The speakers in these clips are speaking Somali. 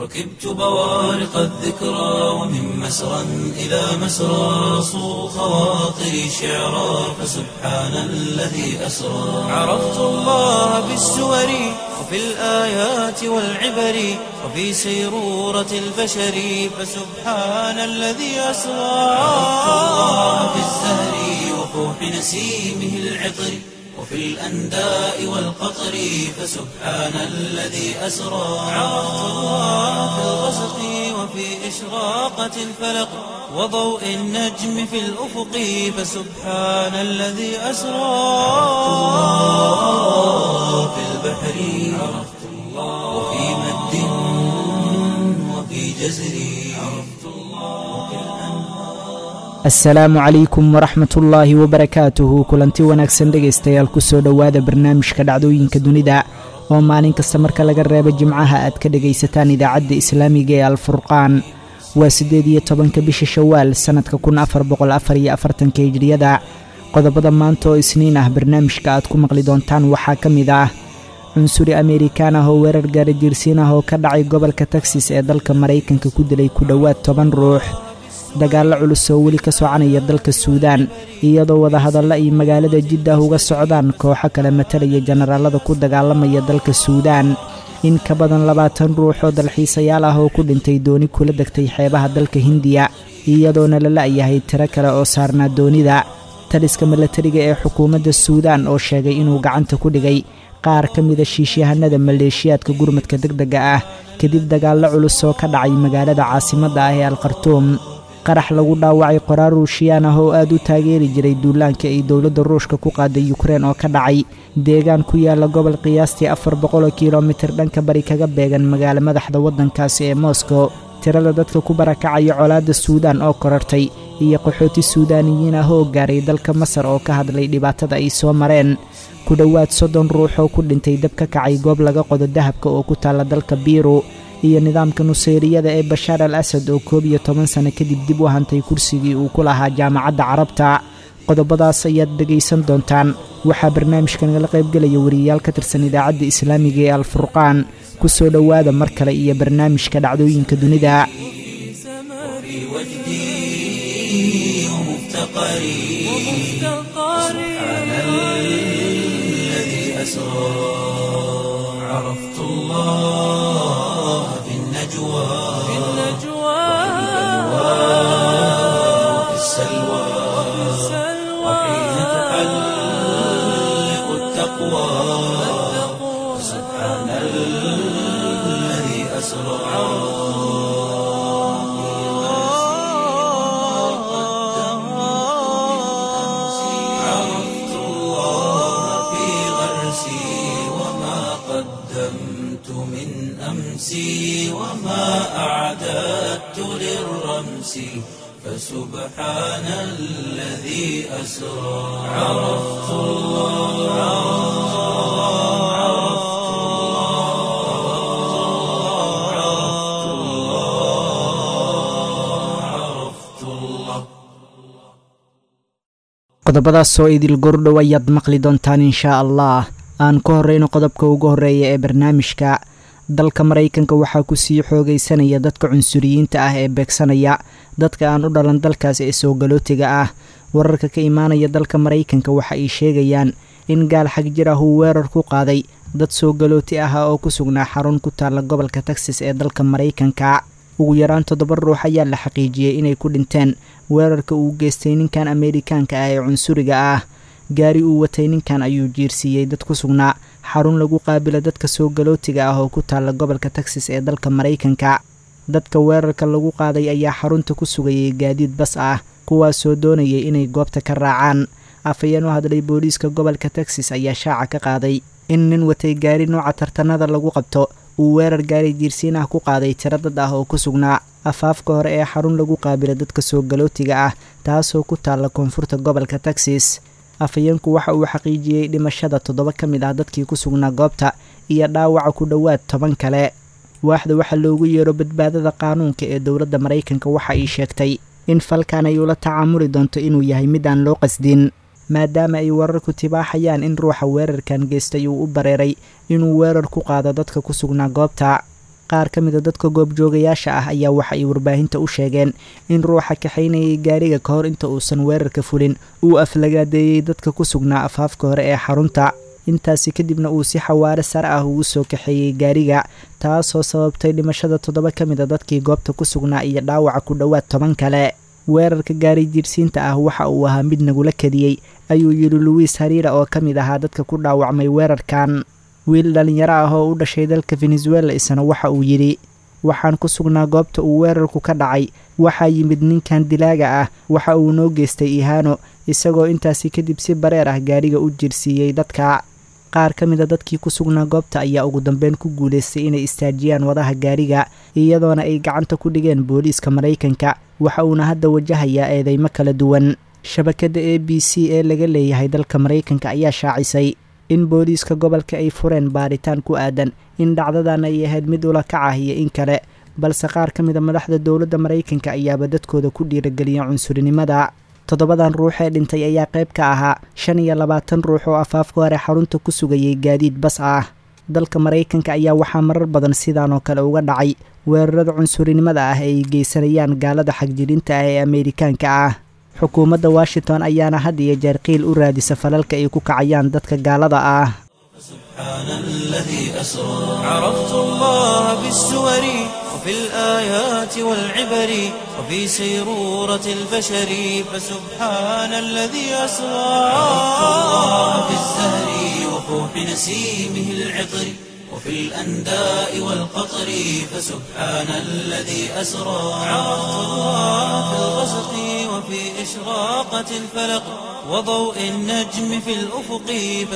ركبت بوارق الذكرى ومن مسرى إلى مسرى صو خواطري شعرا فسبحان الذي أسرى عرفت الله بالسور وفي الآيات والعبر وفي سيرورة البشر فسبحان الذي أسرى عرفت الله بالزهر وفوح نسيمه العطر وفي الأنداء والقطر فسبحان الذي أسرى عرفت الله في الغسق وفي إشراقة الفلق وضوء النجم في الأفق فسبحان الذي أسرى في البحر عرفت الله وفي مد وفي جزر عرفت الله وفي asalaamu calaykum waraxmat ullaahi wabarakaatuhu kulanti wanaagsan dhegaystayaal kusoo dhowaada barnaamijka dhacdooyinka dunida oo maalin kasta marka laga reebo jimcaha aad ka dhegaysataan idaacadda islaamiga ee alfurqaan waa siddeed iyo tobanka bisha shawaal sannadka kun afar boqol afar iyo afartanka hijriyada qodobada maanta oo isniin ah barnaamijka aad ku maqli doontaan waxaa ka mid ah cunsuri amerikaan ah oo weerar gaara jiirsiin ah oo ka dhacay gobolka texas ee dalka maraykanka ku dilay ku dhowaad toban ruux dagaallo culus oo weli ka soconaya dalka suudaan iyadoo wadahadalla ay magaalada jiddah uga socdaan kooxo kale matalaya jenaraalada ku dagaalamaya dalka suudaan in ka badan labaatan ruux oo dalxiisayaal ah oo ku dhintay dooni kula degtay xeebaha dalka hindiya iyadoona la la'yahay tiro kale oo saarnaa doonida taliska milatariga ee xukuumadda suudaan oo sheegay inuu gacanta ku dhigay qaar ka mida shiishyahanada maleeshiyaadka gurmadka deg dega ah kadib dagaallo culus oo ka dhacay magaalada caasimadda ah ee alkhartuum qarax lagu dhaawacay qoraar ruushiyaan ah oo aad u taageeri jiray duulaanka ay dowladda ruushka ku qaaday yukrein oo ka dhacay deegaan ku yaala gobol qiyaastii afar boqoloo kilomitir dhanka bari kaga beegan magaalo madaxda waddankaasi ee moscow tirada dadka ku barakacaya colaadda suudaan oo korartay iyo qaxooti suudaaniyiin ah oo gaaray dalka masar oo ka hadlay dhibaatada ay soo mareen ku dhowaad soddon ruux oo ku dhintay dab ka kacay goob laga qodo dahabka oo ku taalla dalka biiru iyo nidaamka nuseyriyada ee bashaar al asad oo koob iyo toban sano kadib dib u hantay kursigii uu ku lahaa jaamacadda carabta qodobadaas ayaad dhegaysan doontaan waxaa barnaamijka nagala qaybgelaya wariyayaal ka tirsan idaacadda islaamiga ee alfurqaan ku soo dhowaada mar kale iyo barnaamijka dhacdooyinka dunida وفي وجدي ومفتقري سبحان الذي أسرى عرفت الله في النجوى وفي السلوى وحين تحلق التقوى سبحان الذي أسرى عرفت الله في غرسي وما قدمت من أمسي وما أعددت للرمس فسبحان الذي أسرى عرفت الله عرفت الله عرفت الله عرفت الله qodobadaas oo idil gordhow ayaad maqli doontaan inshaa allah aan ku horreyno qodobka ugu horreeya ee barnaamijka dalka maraykanka waxaa ku sii xoogaysanaya dadka cunsuriyiinta ah ee beegsanaya dadka aan u dhalan dalkaas ee soo galootiga ah wararka ka imaanaya dalka maraykanka waxa ay sheegayaan in gaal xag jir ah uu weerar ku qaaday dad soo galooti ah oo ku sugnaa xarun ku taalla gobolka texas ee dalka maraykanka ugu yaraan toddoba ruux ayaa la xaqiijiyey inay ku dhinteen weerarka uu geystay ninkan ameerikaanka ah ee cunsuriga ah gaari uu watay ninkan ayuu jiirsiiyey dad ku sugnaa xarun lagu qaabila dadka soo galootiga ah oo ku taalla gobolka texas ee dalka maraykanka dadka weerarka lagu qaaday ayaa xarunta ku sugayay gaadiid bas ah kuwaasoo doonayay inay goobta ka raacaan afhayeen u hadlay booliiska gobolka texas ayaa shaaca ka qaaday in nin watay gaari nooca tartanada lagu qabto uu weerar gaari jiirsiin ah ku qaaday tiro dad ah oo ku sugnaa afaafka hore ee xarun lagu qaabila dadka soo galootiga ah taasoo ku taalla koonfurta gobolka texas afhayeenku waxa uu xaqiijiyey dhimashada toddoba ka mid ah dadkii ku sugnaa goobta iyo dhaawaca ku dhowaad toban kale waaxda waxaa loogu yeero badbaadada qaanuunka ee dowladda maraykanka waxa ay sheegtay in falkan ay ula tacaamuli doonto inuu yahay mid aan loo qasdin maadaama ay wararku tibaaxayaan in ruuxa weerarkan geystay uu u bareeray inuu weerar ku qaado dadka ku sugnaa goobta qaar ka mida dadka goobjoogayaasha ah ayaa waxa ay warbaahinta u sheegeen in ruuxa kaxaynayay gaariga ka hor inta uusan weerarka fulin uu aflagaadeeyey dadka ku sugnaa afaafka hore ee xarunta intaasi kadibna uu si xawaare sare ah ugu soo kaxeeyey gaariga taasoo sababtay dhimashada toddoba ka mid a dadkii goobta ku sugnaa iyo dhaawaca ku dhowaad toban kale weerarka gaari jiirsiinta ah waxa uu ahaa mid nagula kadiyey ayuu yidhi luwiis hariira oo ka mid ahaa dadka ku dhaawacmay weerarkan wiil dhallinyaro ah oo u dhashay dalka venezuela isna waxa uu yidhi waxaan ku sugnaa goobta uu weerarku ka dhacay waxaa yimid ninkan dilaaga ah waxa uu noo geystay ihaano isagoo intaasi kadib si bareer ah gaariga u jirsiiyey dadka qaar ka mid a dadkii ku sugnaa goobta ayaa ugu dambeyn ku guulaystay inay istaajiyaan wadaha gaariga iyadoona ay gacanta ku dhigeen booliiska maraykanka waxa uuna hadda wajahayaa eedeymo kala duwan shabakadda a b c ee laga leeyahay dalka maraykanka ayaa shaacisay in booliiska gobolka ay fureen baaritaan ku aadan in dhacdadan ay ahayd mid ula kac ah iyo in kale balse qaar ka mid a madaxda dowladda maraykanka ayaaba dadkooda ku dhiirageliya cunsurinimada toddobadan ruux ee dhintay ayaa qayb ka ahaa shan iyo labaatan ruux oo afaafka hore xarunta ku sugayay gaadiid bas ah dalka maraykanka ayaa waxaa marar badan sidaan oo kale uga dhacay weerarada cunsurinimada ah ee ay geysanayaan gaalada xagjirinta ah ee ameerikaanka ah xukuumadda washington ayaana had iyo jeer qiil u raadisa falalka ay ku kacayaan dadka gaalada ah سبحان الذي أسرى عرفت الله بالسور وفي الآيات والعبر وفي سيرورة البشر فسبحان الذي أسرى عرفت الله بالزهر وفوح نسيمه العطر وفي الأنداء والقطر فسبحان الذي أسرى عرفت الله في الغسق وفي إشراقة الفلق وضوء النجم في الأفق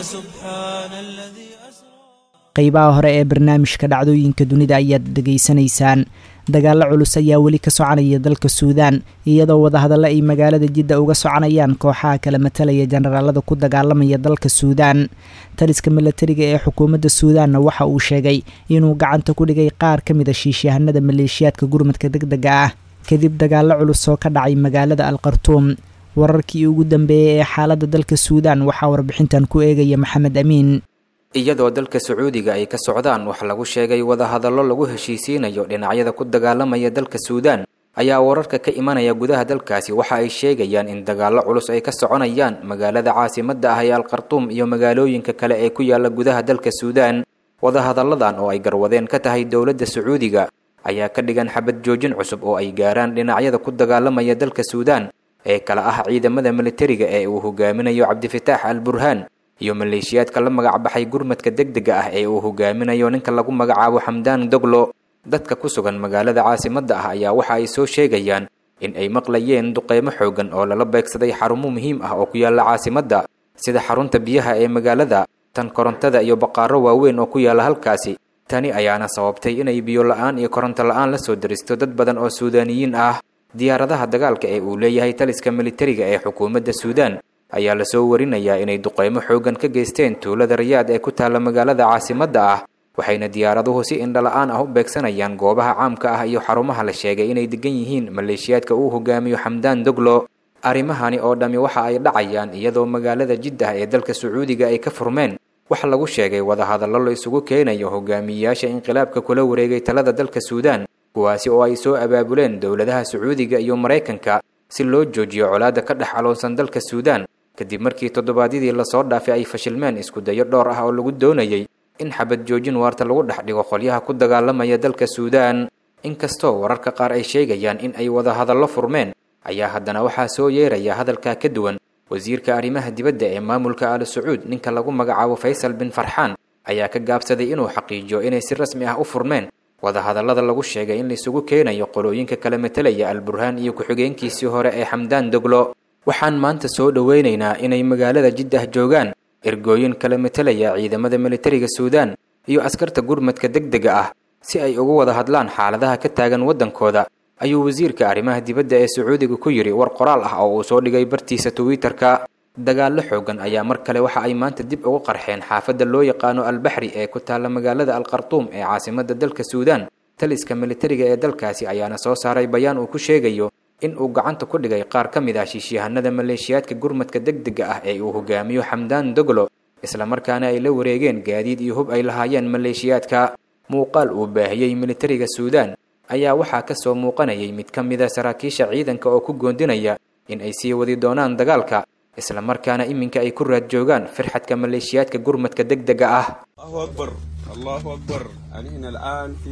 فسبحان الذي أسرى qaybaha hore ee barnaamijka dhacdooyinka dunida ayaad dhegaysanaysaan dagaallo culus ayaa weli ka soconaya dalka suudaan iyadoo wadahadallo ay magaalada jidda uga soconayaan kooxaha kala matalaya jenaraalada ku dagaalamaya dalka suudaan taliska milatariga ee xukuumadda suudaanna waxa uu sheegay inuu gacanta ku dhigay qaar ka mid a shiishahanada maleeshiyaadka gurmadka deg dega ah kadib dagaallo culus oo ka dhacay magaalada al khartuum wararkii ugu dambeeyey ee xaaladda dalka suudaan waxaa warbixintan ku eegaya maxamed amiin iyadoo dalka sacuudiga ay ka socdaan wax lagu sheegay wadahadallo lagu heshiisiinayo dhinacyada ku dagaalamaya dalka suudaan ayaa wararka ka imanaya gudaha dalkaasi waxa ay sheegayaan in dagaallo culus ay ka soconayaan magaalada caasimadda ah ee alkhartuum iyo magaalooyinka kale ee ku yaala gudaha dalka suudaan wadahadalladan oo ay garwadeen ka tahay dowladda sacuudiga ayaa ka dhigan xabad joojin cusub oo ay gaaraan dhinacyada ku dagaalamaya dalka suudaan ee kala ah ciidamada militariga ee uu hogaaminayo cabdifitaax al burhaan iyo maleeshiyaadka la magac baxay gurmadka deg dega ah ee uu hogaaminayo ninka lagu magacaabo xamdaan doglo dadka ku sugan magaalada caasimadda ah ayaa waxa ay soo sheegayaan in ay maqlayeen duqeymo xoogan oo lala beegsaday xarumo muhiim ah oo ku yaala caasimadda sida xarunta biyaha ee magaalada tan korontada iyo baqaaro waaweyn oo ku yaala halkaasi tani ayaana sababtay inay biyo la-aan iyo koronto la-aan la soo daristo dad badan oo suudaaniyiin ah diyaaradaha dagaalka ee uu leeyahay taliska militariga ee xukuumadda suudaan ayaa lasoo warinayaa inay duqeymo xoogan ka geysteen tuulada rayaad ee ku taalla magaalada caasimadda ah waxayna diyaaraduhu si indhala-aan ah u beegsanayaan goobaha caamka ah iyo xarumaha la sheegay inay degan yihiin maleeshiyaadka uu hogaamiyo xamdaan doglo arrimahani oo dhammi waxa ay dhacayaan iyadoo magaalada jiddah ee dalka sacuudiga ay ka furmeen waxa lagu sheegay wadahadallo la isugu keenayo hogaamiyeyaasha inqilaabka kula wareegay talada dalka suudaan kuwaasi oo ay soo abaabuleen dowladaha sacuudiga iyo maraykanka si loo joojiyo colaadda ka dhex aloonsan dalka suudaan kadib markii toddobaadyadii lasoo dhaafay ay fashilmeen iskudayo dhowr ah oo lagu doonayay in xabad joojin waarta lagu dhex dhigo qolyaha ku dagaalamaya dalka suudaan inkastoo wararka qaar ay sheegayaan in ay wadahadallo furmeen ayaa haddana waxaa soo yeeraya hadalkaa ka duwan wasiirka arrimaha dibadda ee maamulka al sacuud ninka lagu magacaabo faysal bin farxaan ayaa ka gaabsaday inuu xaqiijiyo inay si rasmi ah u furmeen wadahadallada lagu sheegay in laisugu keenayo qolooyinka kala metelaya al burhaan iyo ku-xigeenkiisii hore ee xamdaan doglo waxaan maanta soo dhoweynaynaa inay magaalada jiddah joogaan ergooyin kala metelaya ciidamada militariga suudaan iyo askarta gurmadka deg dega ah si ay ugu wada hadlaan xaaladaha ka taagan waddankooda ayuu wasiirka arrimaha dibadda ee sacuudiga ku yidhi war qoraal ah oo uu soo dhigay bartiisa twitter-ka dagaallo xoogan ayaa mar kale waxa ay maanta dib ugu qarxeen xaafadda loo yaqaano albaxri ee ku taalla magaalada alkhartuum ee caasimadda dalka suudaan taliska militariga ee dalkaasi ayaana soo saaray bayaan uu ku sheegayo in uu gacanta ku dhigay qaar ka mid ah shiishiyahanada maleeshiyaadka gurmadka deg dega ah ee uu hogaamiyo xamdaan doglo islamarkaana ay la wareegeen gaadiid iyo hub ay lahaayeen maleeshiyaadka muuqaal uu baahiyey militariga suudaan ayaa waxaa ka soo muuqanayay mid ka mid a saraakiisha ciidanka oo ku goondinaya in ay sii wadi doonaan dagaalka isla markaana iminka ay ku raad joogaan firxadka maleeshiyaadka gurmadka degdega ah الله أكبر الله أكبر يعني هنا الآن في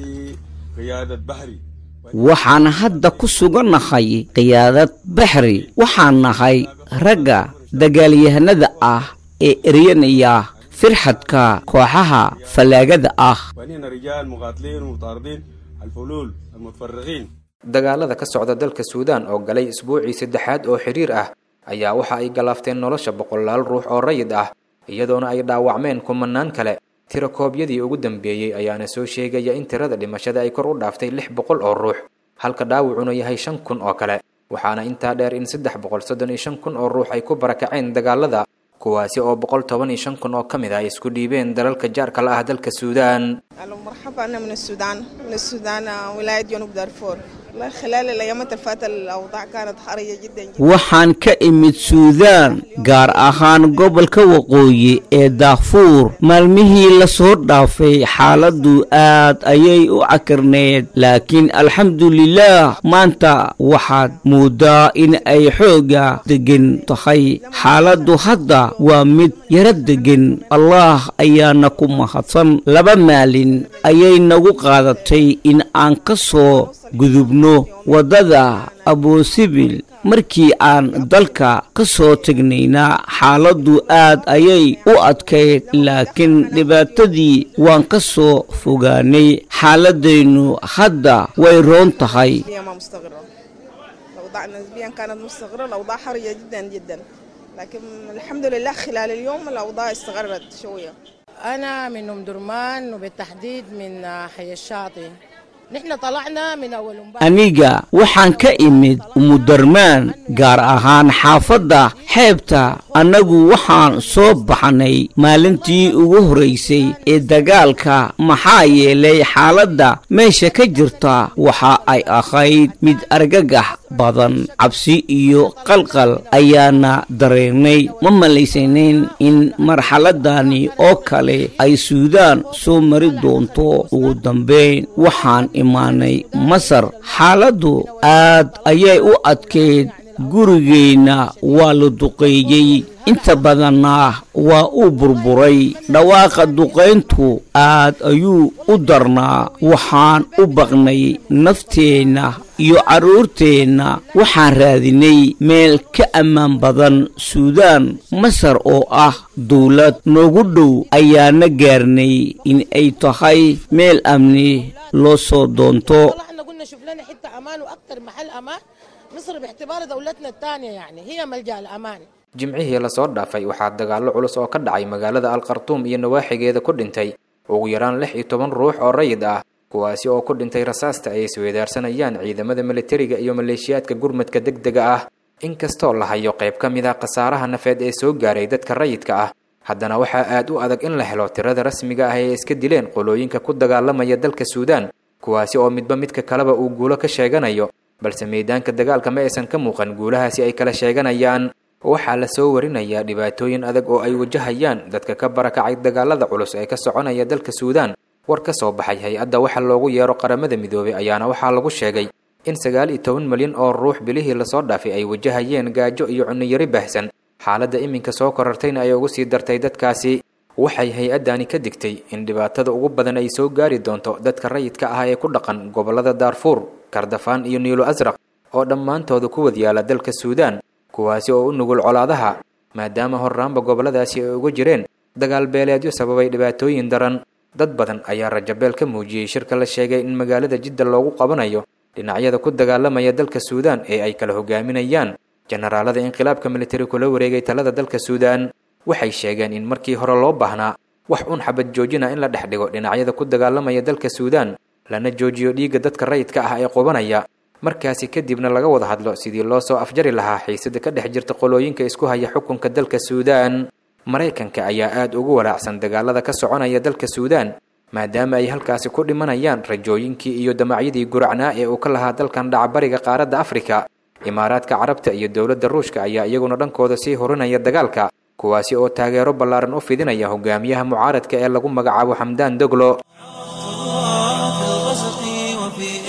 قيادة بحري waxaan hadda ku sugannahay qiyaadad baxri waxaan nahay ragga dagaalyahanada ah ee eryanaya firxadka kooxaha fallaagada ah وهنا رجال مقاتلين ومطاردين الفلول المتفرغين dagaalada ka socda dalka suudaan oo galay isbuucii saddexaad oo xiriir ah ayaa waxa ay galaafteen nolosha boqolaal ruux oo rayid ah iyadoona ay dhaawacmeen kumanaan kale tirakoobyadii ugu dambeeyey ayaana soo sheegaya in tirada dhimashada ay kor u dhaaftay lix boqol oo ruux halka dhaawacuna yahay shan kun oo kale waxaana intaa dheer in saddex boqol soddon iyo shan kun oo ruux ay ku barakaceen dagaalada kuwaasi oo boqol toban iyo shan kun oo ka mid ah ay isku dhiibeen dalalka jaarka la ah dalka suudaan أهلا مرحبا أنا من السودان من السودان آه، ولاية جنوب دارفور والله خلال الأيامات اللي فاتت الأوضاع كانت حرجة جدا جدا waxaan ka imid suudaan gaar ahaan gobolka waqooyi ee daafuur maalmihii la soo dhaafay xaaladdu aad ayay u cakirneed laakiin alxamdulilaah maanta waxaad mooddaa in ay xooga deggan tahay xaaladdu hadda waa mid yaro deggan allaah ayaana ku mahadsan laba maalin ayay nagu qaadatay in aan ka soo gudubno waddada abusibil markii aan dalka ka soo tegnayna xaaladdu aad ayay u adkayd laakiin dhibaatadii waan ka soo fogaanay xaaladdaynu hadda way roon tahay نسبيا ما مستقرة الأوضاع نسبيا كانت مستقرة الأوضاع حرجة جدا جدا لكن الحمد لله خلال اليوم الأوضاع استقرت شوية أنا من أم درمان وبالتحديد من حي الشاطئ نحن طلعنا من أول امبارح aniga waxaan ka imid umudarmaan gaar ahaan xaafadda xeebta annagu waxaan soo baxnay maalintii ugu horraysay ee dagaalka maxaa yeelay xaaladda meesha ka jirta waxa ay ahayd mid argagax badan cabsi iyo qalqal ayaana dareennay ma malaysanayn in marxaladani oo kale ay suudaan soo mari doonto ugu dambayn waxaan imaanay masar xaaladdu aad ayay u adkayd gurigeenna waa la duqeeyey inta badanna waa uu burburay dhawaaqa duqayntu aad ayuu u darnaa waxaan u baqnay nafteenna iyo carruurteenna waxaan raadinay meel ka ammaan badan suudaan masar oo ah dawlad noogu dhow ayaana gaarnay in ay tahay meel amni loo soo doonto طلعنا قلنا شوف لنا حتة أمان وأكثر محل أمان مصر باعتبار دولتنا الثانية يعني هي ملجأ الأمان jimcihii lasoo dhaafay waxaa dagaallo culus oo ka dhacay magaalada alkhartuum iyo nawaaxigeeda ku dhintay ugu yaraan lix iyo toban ruux oo rayid ah kuwaasi oo ku dhintay rasaasta ay isweedaarsanayaan ciidamada militariga iyo maleeshiyaadka gurmadka degdega ah inkastoo la hayo qayb ka mid ah khasaaraha nafeed ee soo gaaray dadka rayidka ah haddana waxaa aad u adag in la helo tirada rasmiga ah ee iska dileen qolooyinka ku dagaalamaya dalka suudaan kuwaasi oo midba midka kaleba uu guulo ka sheeganayo balse meedaanka dagaalka ma aysan ka muuqan guulahaasi ay kala sheeganayaan waxaa la soo warinayaa dhibaatooyin adag oo ay wajahayaan dadka ka barakacay dagaalada culus ee ka soconaya dalka suudaan war ka soo baxay hay-adda waxa loogu yeero qaramada midoobay ayaana waxaa lagu sheegay in sagaal iyo toban milyan oo ruux bilihii lasoo dhaafay ay wajahayeen gaajo iyo cuniyari baahsan xaaladda iminka soo korartayna ay ugu sii dartay dadkaasi waxay hay-addani ka digtay in dhibaatada ugu badan ay soo gaari doonto dadka rayidka ah ee ku dhaqan gobollada daarfuur kardafaan iyo niilo asraq oo dhammaantooda ku wad yaala dalka suudaan kuwaasi oo u nugul colaadaha maadaama horraanba gobolladaasi ay uga jireen dagaal beeleedyo sababay dhibaatooyin daran dad badan ayaa rajabeel ka muujiyey shirka la sheegay in magaalada jidda loogu qabanayo dhinacyada ku dagaalamaya dalka suudaan ee ay kala hogaaminayaan jenaraalada inqilaabka militari kula wareegay talada dalka suudaan waxay sheegeen in markii hore loo baahnaa wax un xabad joojina in la dhex dhigo dhinacyada ku dagaalamaya dalka suudaan lana joojiyo dhiigga dadka rayidka ah ee qubanaya markaasi kadibna laga wada hadlo sidii loo soo afjari lahaa xiisada ka dhex jirta qolooyinka isku haya xukunka dalka suudaan maraykanka ayaa aad ugu walaacsan dagaalada ka soconaya dalka suudaan maadaama ay halkaasi ku dhimanayaan rajooyinkii iyo damacyadii guracnaa ee uu ka lahaa dalkan dhacbariga qaaradda afrika imaaraadka carabta iyo dowladda ruushka ayaa iyaguna dhankooda sii horinaya dagaalka kuwaasi oo taageero ballaaran u fidinaya hogaamiyaha mucaaradka ee lagu magacaabo xamdaan doglo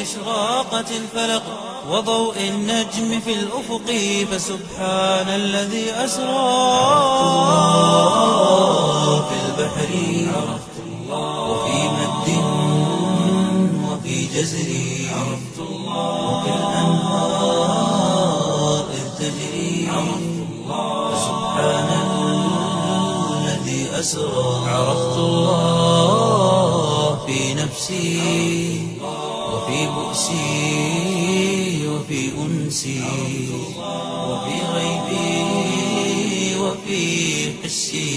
إشراقة الفلق وضوء النجم في الأفق فسبحان الذي أسرى في البحر عرفت الله وفي مد وفي جزر عرفت الله وفي الأنهار إذ تجري عرفت الله فسبحان الذي أسرى عرفت الله في نفسي وفي بؤسي وفي أنسي وفي غيبي وفي حسي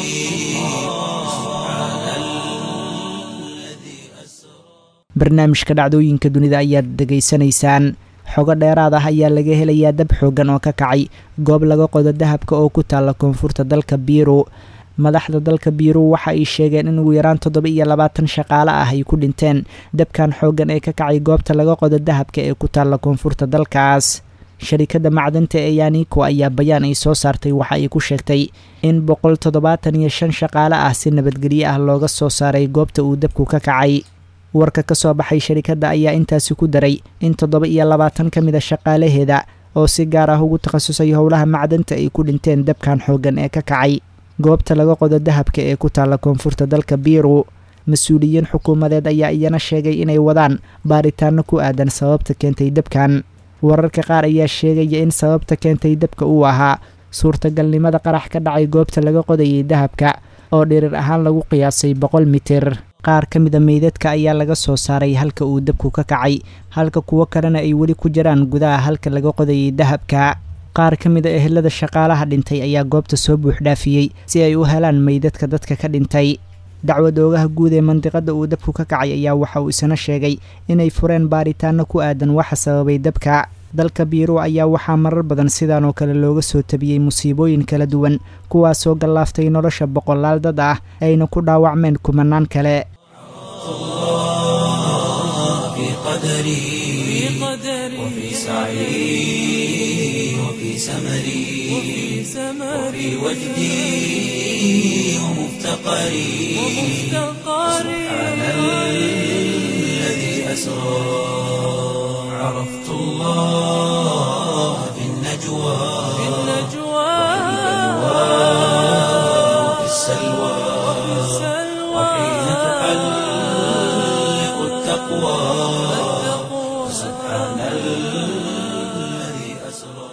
سبحان الذي أسرى barnaamijka dhacdooyinka dunida ayaad degaysanaysaan xogo dheeraad ah ayaa laga helayaa dab xoogan oo ka kacay goob laga qodo dahabka oo ku taalla koonfurta dalka biiru madaxda dalka biiru waxa ay sheegeen in ugu yaraan toddoba iyo labaatan shaqaale ah ay ku dhinteen dabkan xooggan ee ka kacay goobta laga qodo dahabka ee ku taalla koonfurta dalkaas sharikadda macdanta ee yaniko ayaa bayaan ay soo saartay waxa ay ku sheegtay in boqol toddobaatan iyo shan shaqaale ah si nabadgelyo ah looga soo saaray goobta uu dabku ka kacay warka ka soo baxay sharikadda ayaa intaasi ku daray in toddoba iyo labaatan ka mid a shaqaalaheeda oo si gaar ah ugu takhasusay howlaha macdanta ay ku dhinteen dabkan xooggan ee ka kacay goobta laga qodo dahabka ee ku taalla koonfurta dalka biiru mas-uuliyiin xukuumadeed ayaa iyana sheegay inay wadaan baaritaano ku aadan sababta keentay dabkan wararka qaar ayaa sheegaya in sababta keentay dabka uu ahaa suurtagalnimada qarax ka dhacay goobta laga qodayay dahabka oo dhirir ahaan lagu qiyaasay boqol mitir qaar ka mida meydadka ayaa laga soo saaray halka uu dabku ka kacay halka kuwo kalena ay weli ku jiraan gudaha halka laga qodayay dahabka qaar ka mid a ehelada shaqaalaha dhintay ayaa goobta soo buuxdhaafiyey si ay u helaan meydadka dadka ka dhintay dacwad oogaha guud ee mandiqada uu dabku ka kacay ayaa waxa uu isna sheegay inay fureen baaritaano ku aadan waxa sababay dabka dalka biiru ayaa waxaa marar badan sidaan oo kale looga soo tabiyey musiibooyin kala duwan kuwaasoo gallaaftay nolosha boqolaal dad ah ayna ku dhaawacmeen kumanaan kale في قدري وفي سعي وفي سمري وفي وجدي ومفتقري سبحان الذي أسرى عرفت الله في النجوى وفي السلوى وحين تحلق التقوى سبحان الذي أسرى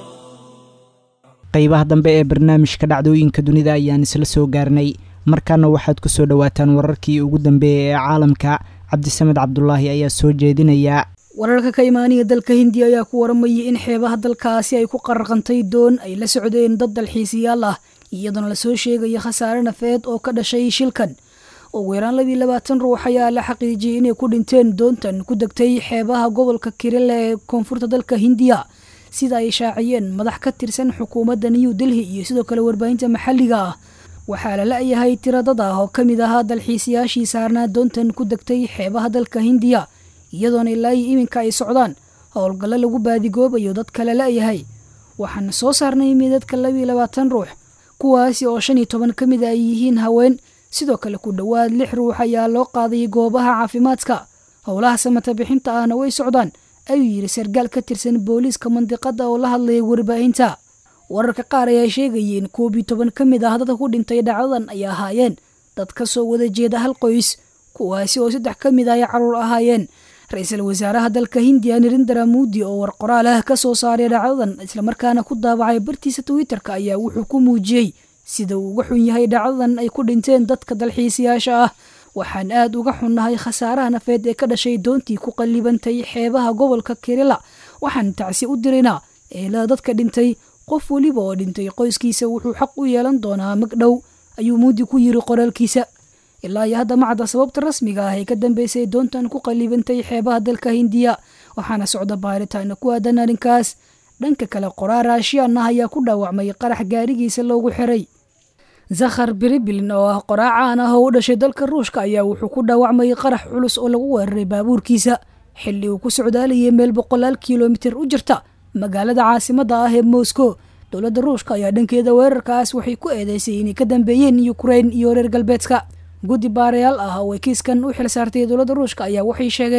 qaybaha dambe ee barnaamijka dhacdooyinka dunida ayaan isla soo gaarnay markaana waxaad ku soo dhowaataan wararkii ugu dambeeyay ee caalamka cabdisamed cabdulaahi ayaa soo jeedinaya wararka ka imaanaya dalka hindiya ayaa ku waramayay in xeebaha dalkaasi ay ku qaraqantay doon ay la socdeen dad dalxiisayaal ah iyadoona lasoo sheegaya khasaare nafeed oo ka dhashay shilkan ugu yaraan labiiy labaatan ruux ayaa la xaqiijiyey inay ku dhinteen doontan ku degtay xeebaha gobolka kirila ee koonfurta dalka hindiya sida ay shaaciyeen madax ka tirsan xukuumadda new delhi iyo sidoo kale warbaahinta maxalliga ah waxaa la la-yahay tiradad ah oo ka mid ahaa dalxiisayaashii saarnaa doontan ku degtay xeebaha dalka hindiya iyadoona ilaa iyo iminka ay socdaan howlgallo lagu baadigoobayo dadka la la-yahay waxaana soo saarnay midadka labiiy labaatan ruux kuwaasi oo shan iyo toban ka mid a ay yihiin haween sidoo kale ku dhowaad lix ruux ayaa loo qaaday goobaha caafimaadka howlaha samata bixinta ahna way socdaan ayuu yidhi sargaal ka tirsan booliiska mandiqada oo la hadlaya warbaahinta wararka qaar ayaa sheegayeen koob iyo toban ka mid ah dadka ku dhintay dhacdadan ay ahaayeen dad ka soo wada jeeda hal qoys kuwaasi oo saddex ka mid ah ay caruur ahaayeen ra-iisul wasaaraha dalka hindiya narindara muudi oo war qoraal ah ka soo saaray dhacdadan islamarkaana ku daabacay bartiisa twitter-ka ayaa wuxuu ku muujiyey sida uu uga xun yahay dhacdadan ay ku dhinteen dadka dalxiisayaasha ah waxaan aad uga xunnahay khasaaraha nafeed ee ka dhashay doontii ku qallibantay xeebaha gobolka kirila waxaan tacsi u diraynaa eelada dadka dhintay qof weliba oo dhintay qoyskiisa wuxuu xaq u yeelan doonaa magdhow ayuu muudi ku yiri qoraalkiisa ilaa iyo hadda macda sababta rasmiga ah ee ka dambeysay doontan ku qallibantay xeebaha dalka hindiya waxaana socda baaritaana ku aadan arrinkaas dhanka kale qoraar raashiyan ah ayaa ku dhaawacmay qarax gaarigiisa loogu xiray zakhar biribilin oo ah qoraa caan ah oo u dhashay dalka ruushka ayaa wuxuu ku dhaawacmayay qarax culus oo lagu weeraray baabuurkiisa xilli uu ku socdaalayay meel boqolaal kilomitir u jirta magaalada caasimadda ah ee moscow dowladda ruushka ayaa dhankeeda weerarkaas waxay ku eedeysay inay ka dambeeyeen ukrain iyo reer galbeedka guddi baarayaal ah oo ay kiiskan u xil saartay dowladda ruushka ayaa waxay sheegeen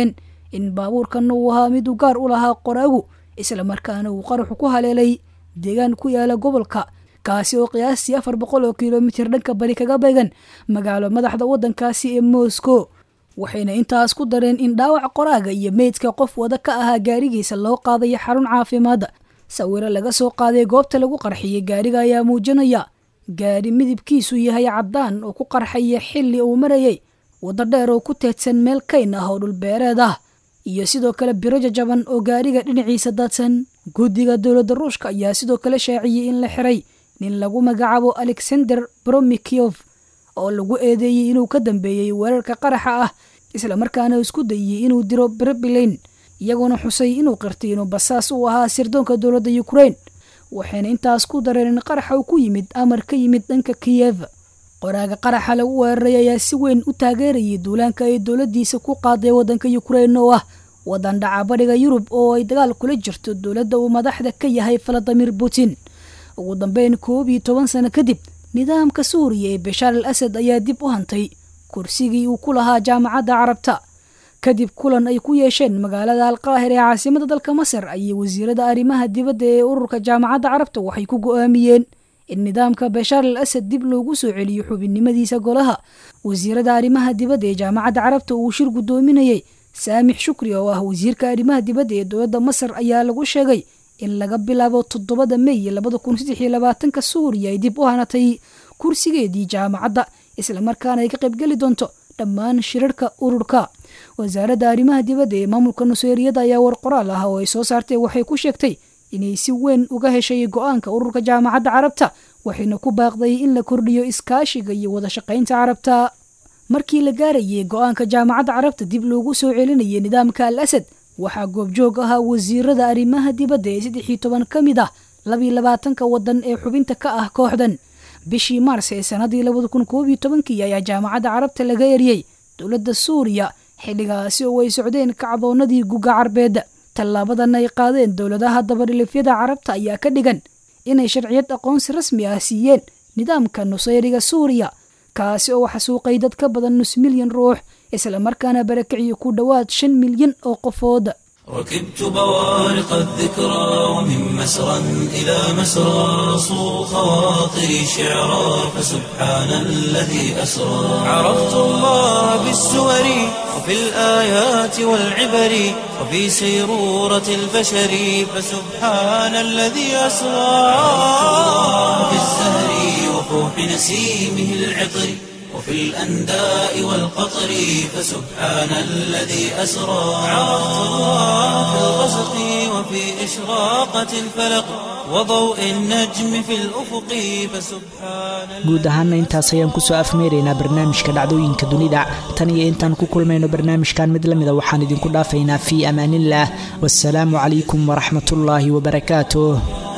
in baabuurkanna uu ahaa mid u gaar u lahaa qoraagu islamarkaana uu qaraxu ku haleelay deegaan ku yaala gobolka kaasi oo qiyaastii afar boqol oo kilomitir dhanka bari kaga beegan magaalo madaxda waddankaasi ee moscow waxayna intaas ku dareen in dhaawac qoraaga iyo meydka qof wada ka ahaa gaarigiisa loo qaadayo xarun caafimaadda sawiro laga soo qaaday goobta lagu qarxiyey gaariga ayaa muujinaya gaari midabkiisu yahay caddaan oo ku qarxaya xilli uu marayay waddo dheer oo ku teedsan meel kayn ah oo dhulbeereed ah iyo sidoo kale biro jajaban oo gaariga dhinaciisa daadsan guddiga dowladda ruushka ayaa sidoo kale shaaciyey in la xiray nin lagu magacaabo alexander bromikiof oo lagu eedeeyey inuu ka dambeeyey weerarka qaraxa ah islamarkaana isku dayey inuu diro brebilain iyagoona xusay inuu qirtay inuu basaas u ahaa sirdoonka dowladda ukrain waxayna intaas ku dareen in qaraxa uu ku yimid amar ka yimid dhanka kiyev qoraaga qaraxa lagu weeraray ayaa si weyn u taageerayay duulaanka ay dowladdiisa ku qaaday waddanka ukrain oo ah waddan dhaca bariga yurub oo ay dagaal kula jirto dowladda uu madaxda ka yahay valadimir putin ugu dambeyn koob iyo toban sano kadib nidaamka suuriya ee bashaar al asad ayaa dib u hantay kursigii uu ku lahaa jaamacadda carabta kadib kulan ay ku yeesheen magaalada alqaahir ee caasimada dalka masar ayay wasiirada arrimaha dibadda ee ururka jaamacadda carabta waxay ku go'aamiyeen in nidaamka bashaar al asad dib loogu soo celiyo xubinnimadiisa golaha wasiirada arrimaha dibadda ee jaamacadda carabta uu shir guddoominayey saamix shukri oo ah wasiirka arrimaha dibadda ee dowladda masar ayaa lagu sheegay in laga bilaabo toddobada mey labada kun saddex iyo labaatanka suuriya ay dib u hanatay kursigeedii jaamacadda islamarkaana ay ka qaybgeli doonto dhammaan shirarka ururka wasaaradda arrimaha dibadda ee maamulka nuseeriyada ayaa war qoraal ah oo ay soo saartay waxay ku sheegtay inay si weyn uga heshay go-aanka ururka jaamacadda carabta waxayna ku baaqday in la kordhiyo iskaashiga iyo wada shaqaynta carabta markii la gaarayay go-aanka jaamacadda carabta dib loogu soo celinayay nidaamka al asad waxaa goobjoog ahaa wasiirada arrimaha dibadda ee saddex iyo toban ka mid ah labiyo labaatanka waddan ee xubinta ka ah kooxdan bishii maars ee sannaddii labada kun koob iyo tobankii ayaa jaamacadda carabta laga eriyey dowladda suuriya xilligaasi oo ay socdeen kacdoonnadii guga carbeed tallaabadan ay qaadeen dowladaha dabadhilifyada carabta ayaa ka dhigan inay sharciyad aqoonsi rasmi ah siiyeen nidaamka nusayriga suuriya kaasi oo xasuuqay dad ka badan nus milyan ruux islamarkaana barakiciyo ku dhowaad shan milyan oo qofood ركبت بوارق الذكرى ومن مسرى إلى مسرى صو خواطري شعرا فسبحان الذي أسرى عرفت الله بالسور وفي الآيات والعبر وفي سيرورة البشر فسبحان الذي أسرى في الزهر وفوح نسيمه العطر وفي الأنداء والقطر فسبحان الذي أسرى عرفت الله في الغسق وفي إشراقة الفلق وضوء النجم في الأفق فسبحان guud ahaana intaas ayaan kusoo afmeeraynaa barnaamijka dhacdooyinka dunida tan iyo intaan ku kulmayno barnaamijkan mid lamida waxaan idinku dhaafaynaa fii amaanillaah wasalaamu calaykum waraxmatullaahi wabarakaatuh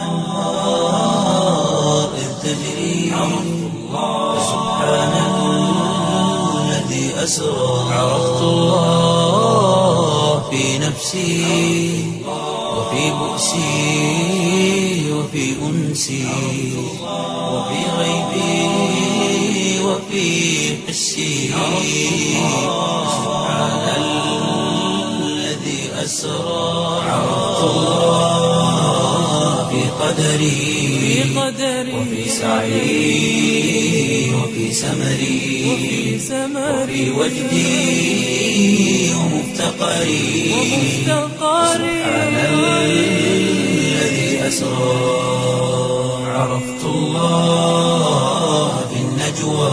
إذ تجري فسبحان الذي أسرى عرفت الله في نفسي وفي بؤسي وفي أنسي وفي غيبي وفي حسي سبحان الذي أسرى عرفت الله في قدري وفي سعي وفي سمري وفي وجدي ومفتقري سبحان الذي أسرى عرفت الله في النجوى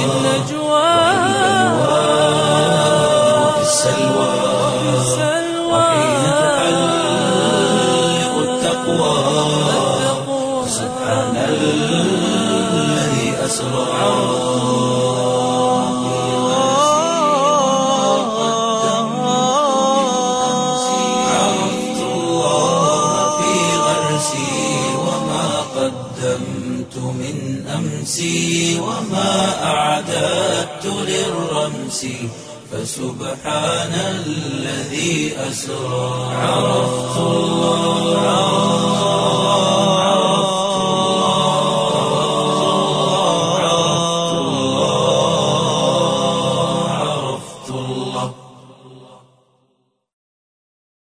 وفي السلوى وحين تحلق التقوى سبحان الذي أسرى عرفت الله في غرسي وما قدمت من أمسي وما أعددت للرمس فسبحان الذي أسرى عرفت الله